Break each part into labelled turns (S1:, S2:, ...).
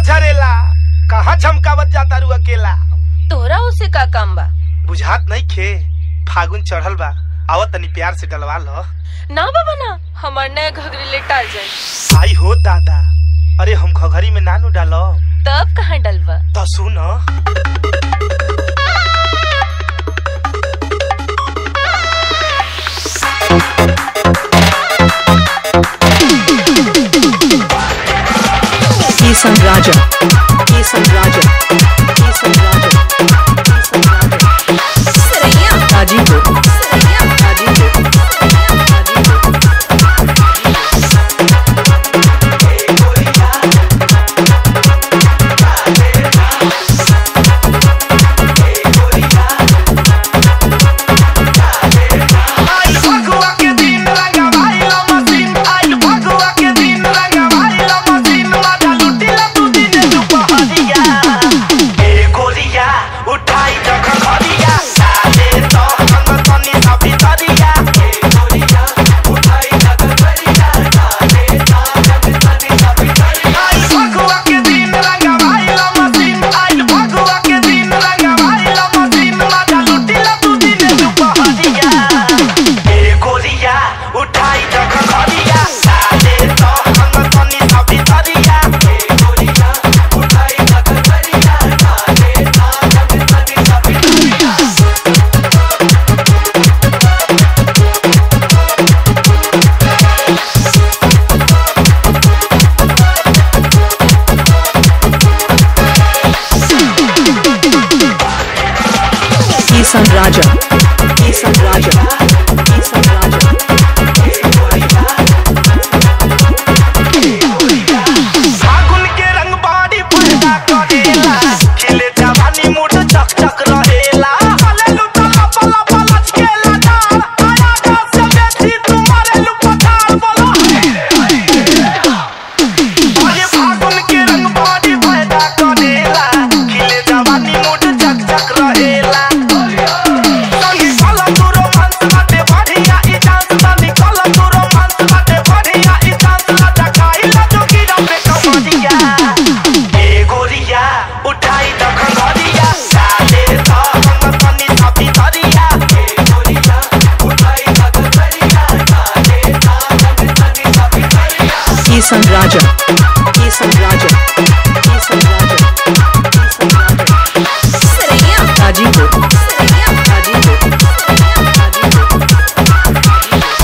S1: झरेला कहाँ झमकावत जाता रू अकेला
S2: तोहरा उसे का काम बा
S1: बुझात नहीं खे फागुन चढ़ल बा आवत तनी प्यार से डलवा लो
S2: ना बाबा ना हमार नया घघरी लेटा जाए
S1: आई हो दादा अरे हम घघरी में नानू डालो
S2: तब कहाँ डलवा
S1: तो सुन
S3: Kisan Raja. Kisan Raja. Kisan Raja. Kisan Raja. Hajipur. Hajipur. Hajipur.
S1: आइल फगुआ के दिन रंगा भाई लो मशीन आइल फगुआ के दिन रंगा भाई लो मशीन माता लुटिला तू दिन दुपहरिया ए गोरिया उठाई जख खरिया साले तो संग तनी सा भितरिया ए गोरिया उठाई जख खरिया साले तो संग तनी सा भितरिया आइल फगुआ के दिन रंगा भाई लो मशीन आइल फगुआ के दिन रंगा भाई लो मशीन माता लुटिला तू दिन दुपहरिया ए गोरिया उठाई जख खरिया साले तो संग तनी सा भितरिया ए गोरिया उठाई जख खरिया साले तो संग तनी सा भितरिया
S3: Kisan Raja. Kisan Raja. Kisan Raja.
S1: फागुन के रंग बाड़ी पैदा करेला खिले जवानी मुठ चक चक रहेला हले लुटला पला पला चकेला डाल आया जा से बेटी तुम्हारे लुपतार बोला अरे फागुन के रंग बाड़ी पैदा करेला खिले जवानी मुठ चक चक रहेला संगी कला तू रोमांस बाटे बढ़िया ई डांस संगी कला तू रोमांस बाटे बढ़िया ई डांस लटा खाइला जोगी रंबे कमरिया ए गोरिया उठाई दख घरिया साले तो हम तनी सा भितरिया ए गोरिया उठाई दख घरिया साले तो हम तनी सा भितरिया
S3: Kisan Raja. Kisan Raja. Kisan Raja. Kisan Raja. Hajipur. Hajipur. Hajipur.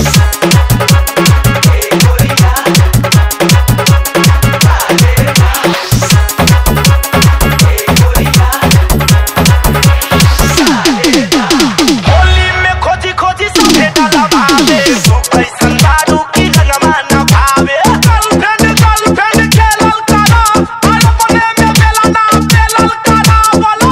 S1: Holi में खोजी खोजी सभे डाला भावे तू कैसन दारू की रंगवा न भावे गर्लफ्रेंड गर्लफ्रेंड खेलल करा और अपने में बेला ना बेलल करा बोलो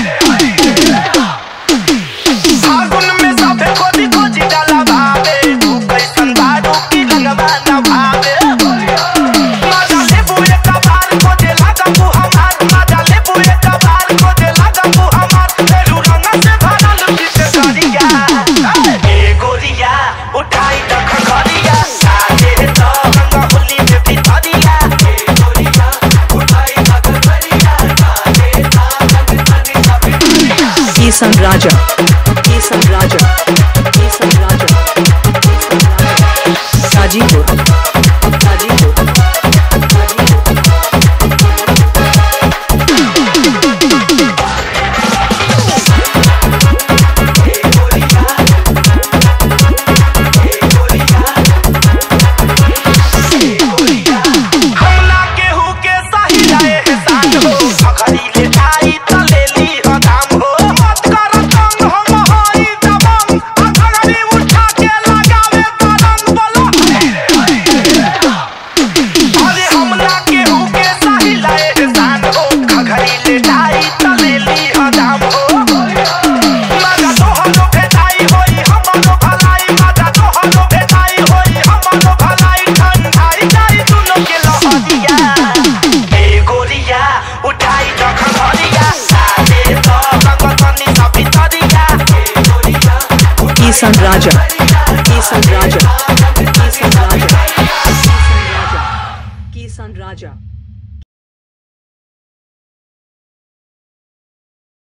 S1: फागुन में सभे खोजी खोजी डाला भावे तू कैसन दारू की रंगवा न भावे मजा लेबू एक बार खोजे लगा तू हमार मजा लेबू एक बार खोजे लगा तू हमार फेरू रंग से भरल पीछे करिया ए गोरिया उठाई दख घरिया साजे तो रंग होली में भितरिया ए गोरिया उठाई दख घरिया साजे तो रंग तनी सा भितरिया
S3: Kisan Raja. Kisan Raja. Kisan Raja. Kisan Raja. Hajipur. Hajipur. Hajipur.
S1: हमना केहू के सही रहे एहसान हो अखरी ले आई त लेली ह दाम हो मत कर तंग हम होई दबंग अखरी उठा के लगावे तरंग बोलो अरे हमना केहू के सही रहे एहसान हो अखरी ले आई त लेली ह दाम हो मजा तोहरो भेटाई होई हमरो भलाई मजा तोहरो भेटाई होई हमरो भलाई ठंडाई जाई दुनो के लहरिया ए गोरिया उठाई दख घरिया साले तो रंग तनी सा भितरिया ए गोरिया
S3: Kisan Raja. Kisan Raja. Kisan Raja. Kisan Raja. Kisan Raja.